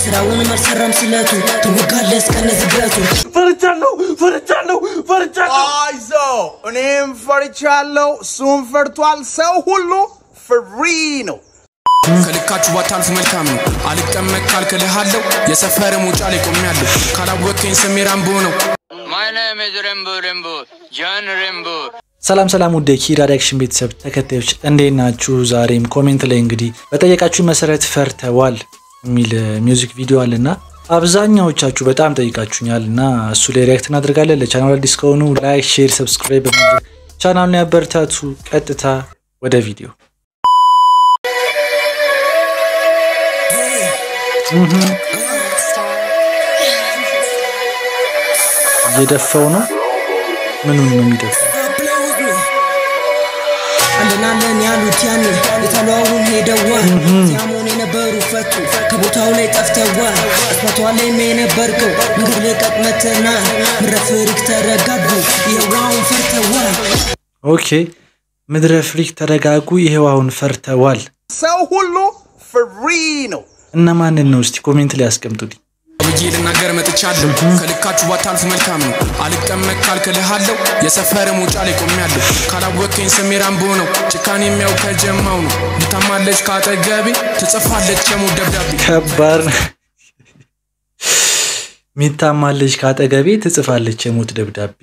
ስራውንም አልሰራም ስለቱ ትወጋለህ እስከነ ዝገቱ ፈርቻለሁ ፈርቻለሁ ፈርቻለሁ አይዞ እኔም ፈርቻለሁ፣ እሱም ፈርቷል። ሰው ሁሉ ፍሪ ነው። ከልካችሁ ባታልፉ መልካም ነው። አልቀመጥ ካልክልሃለሁ የሰፈር ሙጫ ላይ ቆሜያለሁ። ካላወቅከኝ ስሜ ራምቦ ነው። My name is Rembo Rembo, John Rembo. ሰላም ሰላም ውድ የኪራ ሪያክሽን ቤተሰብ ተከታዮች እንዴት ናችሁ? ዛሬም ኮሜንት ላይ እንግዲህ በጠየቃችሁ መሰረት ፈርተዋል የሚል ሚውዚክ ቪዲዮ አለና አብዛኛዎቻችሁ በጣም ጠይቃችሁኛል እና እሱ ላይ ሪያክት እናደርጋለን። ለቻናል አዲስ ከሆኑ ላይክ፣ ሼር፣ ሰብስክራይብ በማድረግ ቻናሉን ያበረታቱ። ቀጥታ ወደ ቪዲዮ እየደፋው ነው። ምኑን ነው የሚደፋው? አለናለን ያሉት ያኔ የተለዋውን ሄደዋል ሲያሞን የነበሩ ፈቱ ከቦታው ላይ ጠፍተዋል አስማቷ ላይ የነበርከው መንገድ ልቀቅ መተና ምረፍሪክ ተረጋጉ የዋውን ፈርተዋል ኦኬ ምድረ ፍሪክ ተረጋጉ፣ ይሄው አሁን ፈርተዋል። ሰው ሁሉ ፍሪ ነው። እነማንን ነው እስቲ ኮሜንት ላይ ያስቀምጡልኝ። ብዬ ልናገር መጥቻለሁ። ከልካችሁ ባታልፉ መልካም ነው። አልቀመጥ ካልክልሃለሁ የሰፈር ሙጫ ላይ ቆሜያለሁ። ካላወቅከኝ ስሜ ራምቦ ነው። ጭካኔ የሚያው ከጀማው ነው። ልታማለች ካጠገቤ ትጽፋለች የሙት ደብዳቤ ከባድ ነው። ሚታማለች ካጠገቤ ትጽፋለች የሞት ደብዳቤ።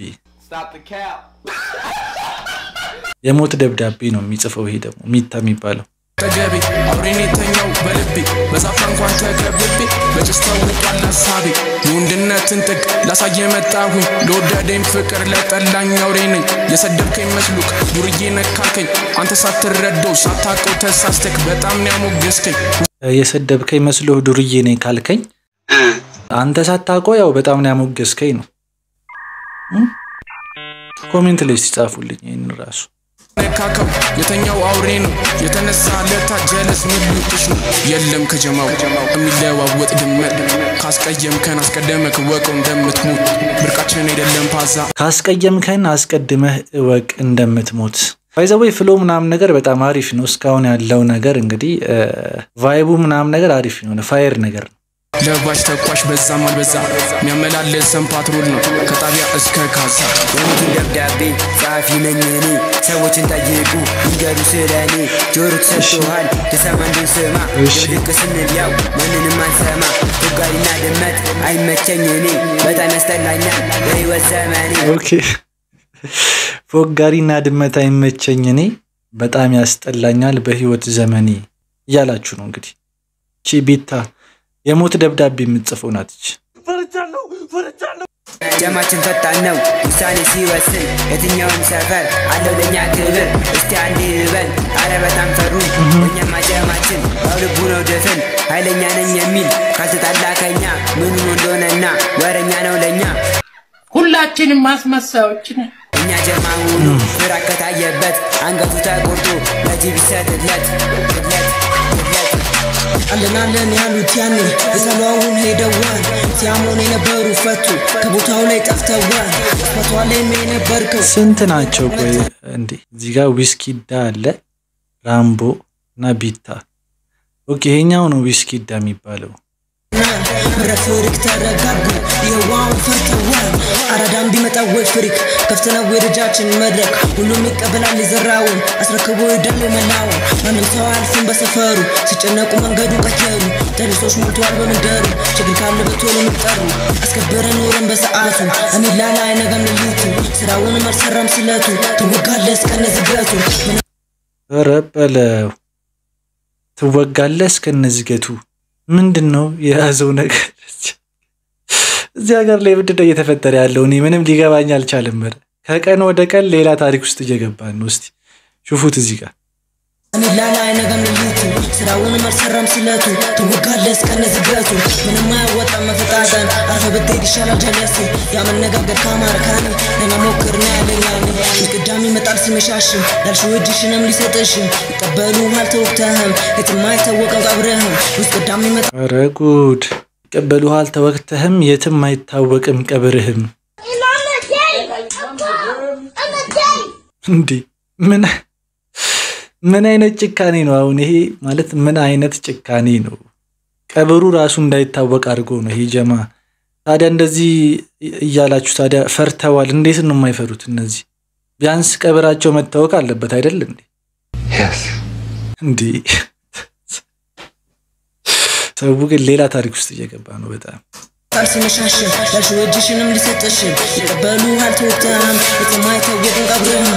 የሞት ደብዳቤ ነው የሚጽፈው። ይሄ ደግሞ ሚታ የሚባለው አጠገቤ አብሬን የተኛው በልቤ በዛፍ እንኳን ተከብቤ በጭስ ተውጧል ሀሳቤ የወንድነትን ጥግ ላሳየ መጣሁኝ ለወደደኝ ፍቅር ለጠላኝ አውሬ ነኝ የሰደብከኝ መስሉክ ዱርዬ ነካልከኝ አንተ ሳትረዳው ሳታውቀው ተሳስተክ በጣም ነው ያሞገስከኝ የሰደብከኝ መስሎህ ዱርዬ ነኝ ካልከኝ አንተ ሳታውቀው ያው በጣም ነው ያሞገስከኝ ነው። እም? ኮሜንት ላይ ሲጻፉልኝ ይህን ራሱ ነካከው የተኛው አውሬ ነው የተነሳ ለታ ጀለስ ምልክሽ ነው የለም ከጀማው የሚለዋወጥ ድመት ካስቀየምከን አስቀደመክ ወቀው እንደምትሞት ብርቃችን አይደለም ፓዛ ካስቀየምከን አስቀድመህ እወቅ እንደምትሞት። ባይዘወይ ፍሎ ምናምን ነገር በጣም አሪፍ ነው። እስካሁን ያለው ነገር እንግዲህ ቫይቡ ምናምን ነገር አሪፍ የሆነ ፋየር ነገር ነው። ለባሽ ተኳሽ በዛም አልበዛ የሚያመላለሰን ፓትሮል ነው ከጣቢያ እስከ ካዛ የሞትን ደብዳቤ ጸሐፊ ነኝ እኔ ሰዎችን ጠይቁ ይንገሩ ስለ እኔ ጆሮ ተሰጥቶሃል ትሰማ እንድንስማ እሺ። ድርቅ ስንል ያው ማንንም አንሰማ ቱጋሪና ድመት አይመቸኝ እኔ በጣም ያስጠላኛል በህይወት ዘመኔ ኦኬ ፎጋሪና ድመት አይመቸኝ እኔ በጣም ያስጠላኛል በህይወት ዘመኔ እያላችሁ ነው እንግዲህ። ቺ ቤታ የሞት ደብዳቤ የምትጽፈው ናትች። ፈርቻለሁ ፈርቻለሁ ጀማችን ፈጣን ነው ውሳኔ ሲወስን የትኛውም ሰፈር አለው ለእኛ ክብር እስቲ አንድ ይበል አረ በጣም ፈሩ እኛማ ጀማችን ያው ልቡ ነው ድፍን ኃይለኛ ነኝ የሚል ካልተጣላ ከኛ ምኑ እንደሆነና ወረኛ ነው ለእኛ ሁላችንም ማስመሳዮች ነን። እኛ ጀማ ሁሉ ፍራ ከታየበት አንገቱ ተቆርጦ ለጅብ ይሰጥለት ትለት ትለት አለናለን ያሉት ያኔ የተለዋውን ሄደዋል ሲያሞን የነበሩ ፈቱ ከቦታው ላይ ጠፍተዋል አስማቷ ላይ የነበርከው ስንት ናቸው? ቆይ እንዴ እዚህ ጋር ዊስኪዳ አለ፣ ራምቦ እና ቢታ። ኦኬ ይሄኛው ነው ዊስኪዳ የሚባለው። ምረፍሪክ ተረጋጉ የዋውን ፈርተዋል አራዳም ቢመጣ ወይ ፍሪክ ከፍተነው የደጃችን መድረክ ሁሉም ይቀበላል የዘራውን አስረክቦ ይዳሉ መላውን ማንም ሰው አልፍም በሰፈሩ ሲጨነቁ መንገዱ ቀየሩ ተሪሶች ሞልተዋል በምንደሩ ችግር ካለ በቶሎ የሚጠሩ አስከበረ ኖረን በሰዓቱ አሚላላ አይነጋም ሌሊቱ ስራውንም አልሰራም ስለቱ ትወጋለህ እስከነ ዝገቱ ኧረ በለው ትወጋለህ እስከነዝገቱ። ምንድን ነው የያዘው ነገር? እዚህ ሀገር ላይ ምንድን ነው እየተፈጠረ ያለው? እኔ ምንም ሊገባኝ አልቻለም። ኧረ ከቀን ወደ ቀን ሌላ ታሪክ ውስጥ እየገባን ነው። እስቲ ሹፉት እዚህ ጋር አሚላላ አይነጋም ሌሊቱ ስራውንም አልሰራም ስለቱ ትወጋለህ እስከነ ዝገቱ ምንም አያወጣም መፈጣጠን አርፈ ብትሄድ ይሻላል ጀለሴ ያመነጋገር ከአማርካኒ ነና ሞክር ና ያለኛኒ ቅዳሜ ይመጣል ሲመሻሽም ያልሽው እጅሽንም ሊሰጥሽም ይቀበሉ አልተወቅተህም የትም አይታወቅም ቀብረህም ውስጥ ቅዳሜ ይመጣል ኧረ ጉድ! ይቀበሉሃል ተወቅተህም የትም አይታወቅም ቀብርህም። እንዴ ምን ምን አይነት ጭካኔ ነው አሁን ይሄ? ማለት ምን አይነት ጭካኔ ነው? ቀብሩ ራሱ እንዳይታወቅ አድርጎ ነው ይሄ ጀማ። ታዲያ እንደዚህ እያላችሁ ታዲያ ፈርተዋል። እንዴት ነው የማይፈሩት እነዚህ? ቢያንስ ቀብራቸው መታወቅ አለበት አይደል እንዴ? እንዲህ ሰው ግን ሌላ ታሪክ ውስጥ እየገባ ነው በጣም ቃል ሲመሻሽን ያልሽው እጅሽንም ሊሰጥሽን ይቀበሉ አልተወቅተህም የማይታወቅን ቀብርህም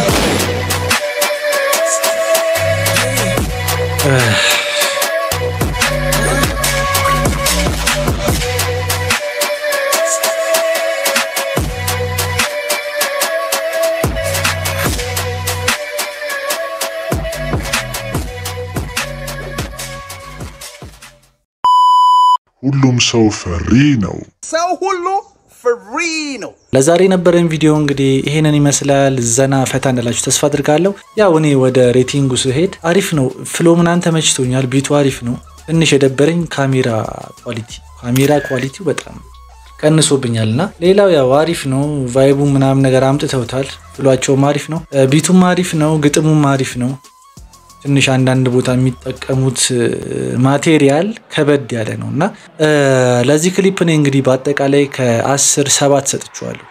ሁሉም ሰው ፈሪ ነው። ሰው ሁሉ ፍሪ ነው። ለዛሬ የነበረን ቪዲዮ እንግዲህ ይሄንን ይመስላል። ዘና ፈታ እንዳላችሁ ተስፋ አድርጋለሁ። ያው እኔ ወደ ሬቲንጉ ስሄድ አሪፍ ነው። ፍሎ ምናምን ተመችቶኛል። ቢቱ አሪፍ ነው። ትንሽ የደበረኝ ካሜራ ኳሊቲ ካሜራ ኳሊቲው በጣም ቀንሶብኛል እና ሌላው ያው አሪፍ ነው። ቫይቡ ምናምን ነገር አምጥተውታል። ፍሏቸውም አሪፍ ነው። ቢቱም አሪፍ ነው። ግጥሙም አሪፍ ነው። ትንሽ አንዳንድ ቦታ የሚጠቀሙት ማቴሪያል ከበድ ያለ ነው እና ለዚህ ክሊፕ እኔ እንግዲህ በአጠቃላይ ከአስር ሰባት ሰጥቼዋለሁ።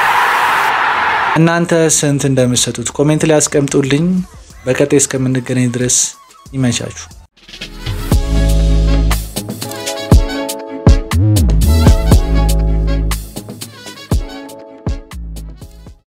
እናንተ ስንት እንደምትሰጡት ኮሜንት ላይ አስቀምጡልኝ። በቀጣይ እስከምንገናኝ ድረስ ይመቻችሁ።